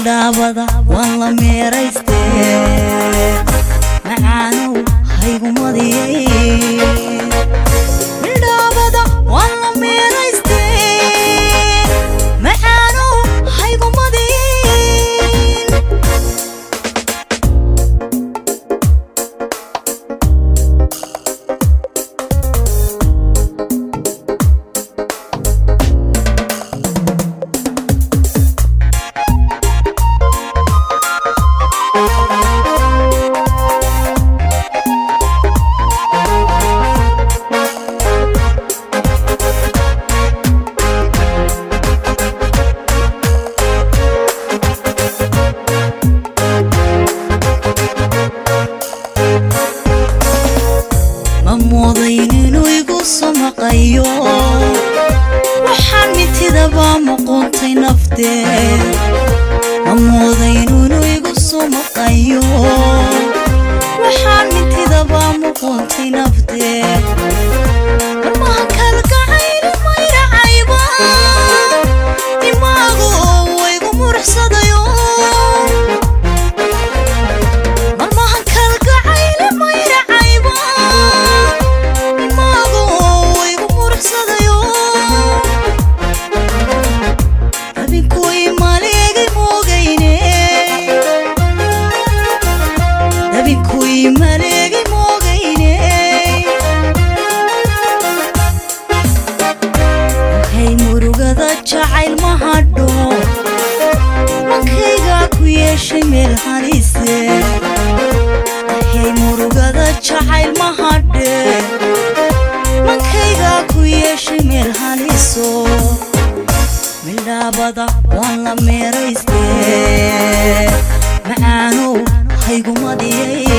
mildhaabada waan la meeraystee macaanow haygumadiyay mildhaabada waan la meeraystee macaanow haygumadiyay ma moodayn inuu igu samaqayo waxaan mitidaba muquuntay naftee ma moodayn inuu igu samaqayo waxaan mitidaba muquuntay naftee marmaha kalgacayl mayracayba imaagu waygu muruxsadayo marmaha kalgacayl mayracayba imaagu waygu muruxsadayo dabinkuy maleegay moogayne dabinkuy maleegay moogayne waxay murugada jacayl ma hadho mankaygaa ku yeeshay meel halise waxay murugada jacayl ma hadhe mankaygaa ku yeeshay meel haliso mildhaabada waan la meeraystee macaanow haygumadiyay